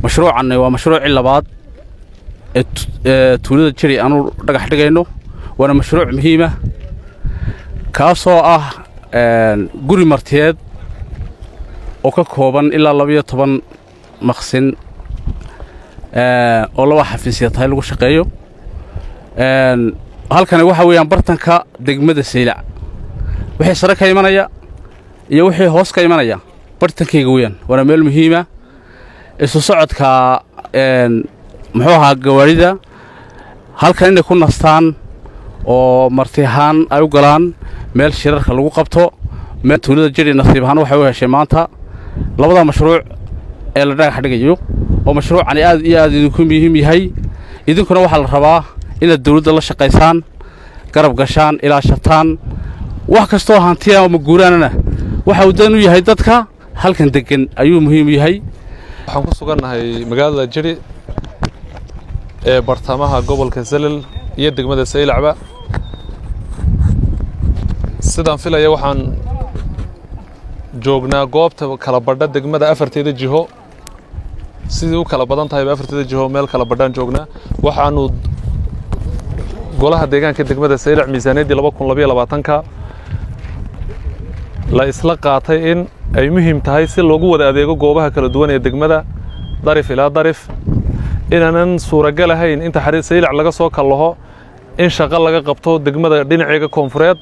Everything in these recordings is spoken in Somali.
mashruucanni waa mashruucii labaad ee tuulada jeri aanu dhagax dhigayno waana mashruuc muhiima kaasoo ah guri martiyeed oo ka kooban ilaa labayo toban maqsin oo laba xafiisya tahay lagu shaqeeyo halkani waxaa weeyaan bartanka degmada saylac wixii sare ka imanaya iyo wixii hoos ka imanaya bartankayga weeyaan waana meel muhiima isu socodka muxuu ahaa gawaarida halkan inay ku nastaan oo marti ahaan ay u galaan meel shirarka lagu qabto meel tuulada jeri nasiib ahaan waxay u heshay maanta labada mashruuc ee la dhagax dhigayo oo mashruucani aad iyo aad idinku muhiim yahay idinkuna waxaa la rabaa inaad dawladda la shaqaysaan garab gashaan ilaashataan wax kastoo hantiya ama guuraanana waxa uu dan u yahay dadka halkan deggan ayuu muhiim u yahay waxaan ku sugannahay magaalada jeri ee bartamaha gobolka salel iyo degmada saylacba sidaan filaya waxaan joognaa goobta kala badha degmada afarteeda jiho sidii u kala badan tahayba afarteeda jiho meel kala badhaan joognaa waxaanu golaha deegaanka degmada saylac miisaaniyaddii laba kun labayo labaatanka la isla qaatay in ay muhiim tahay si loogu wada adeego goobaha kala duwan ee degmada darif ilaa darif inaanan suuragal ahayn inta saylac laga soo kallaho in shaqo laga qabto degmada dhinaceega koonfureed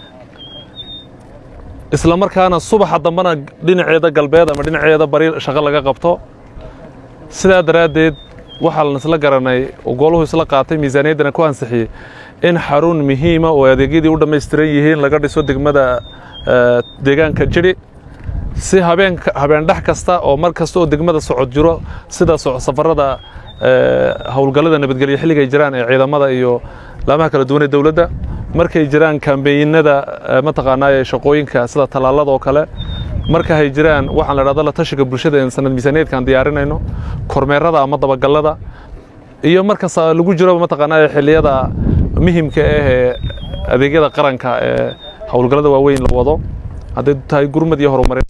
isla markaana subaxa dambena dhinaceeda galbeed ama dhinaceeda bari shaqo laga qabto sidaa daraaddeed waxaa lan isla garanay goluhu isla qaatay miisaaniyaddana ku ansixiyey in xarun muhiima oo adeegyadii u dhammaystiran yihiin laga dhiso degmada deegaanka jiri si habeen habeen dhex kasta oo mar kasta oo degmada socod jiro sida safarada howlgallada nabadgelyo xilligay jiraan ee ciidamada iyo laamaha kala duwan ee dowladda markay jiraan kambeynada mataqaanaa ee shaqooyinka sida tallaalada oo kale marka hay jiraan waxaan la dhahda la tashiga bulshada ee sanad miisaaniyaedkaan diyaarinayno kormeerada ama dabagallada iyo markas lagu jiro mataqaanaa xilliyada muhimka ah ee adeegyada qaranka ee howlgallada waaweyn la wado hadday tahay gurmad iyo horumarin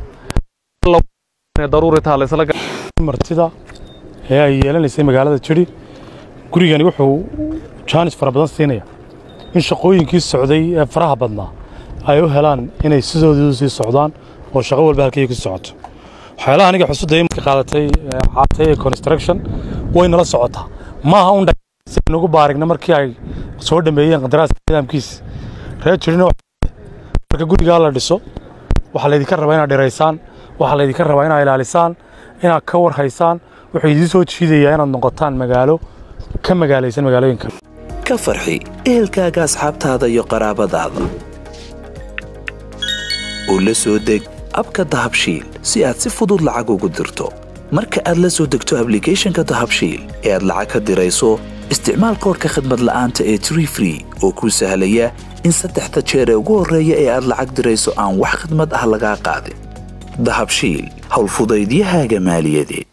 daruuri taha laysla martida ee ay yeelanaysay magaalada jiri gurigani wuxuu jaanis fara badan siinaya in shaqooyinkii socday ee faraha badnaa ay u helaan inay sidoodii u sii socdaan oo shaqo walba halkay ku socoto waxyaalaha aniga xusudda imarka qaadatay caatay ee construction way nala socotaa maaha un nagu baarigna markii ay soo dhameeyeen qandaraaska nidaamkiisa reer jirina marka gurigaa la dhiso waxaa laydinka rabaa inaad dhiraysaan waxaa laydinka rabaa inaad ilaalisaan inaad ka warhaysaan wuxuu idiin soo jiidayaa inaad noqotaan magaalo ka magaalaysan magaalooyinka ka farxi ehelkaaga asxaabtaada iyo qaraabadaada oo la soo deg abka dahabshiil si aad si fudud lacag ugu dirto marka aad la soo degto ablicathonka dahabshiil ee aad lacag ka dirayso isticmaal koorka khadmad la'aanta ee tree free oo kuu sahlaya in saddexda jeer ee ugu horreeya ee aad lacag dirayso aan wax khidmad ah lagaa qaadin dahabshiil howlfudaydiyahaaga maaliyadeed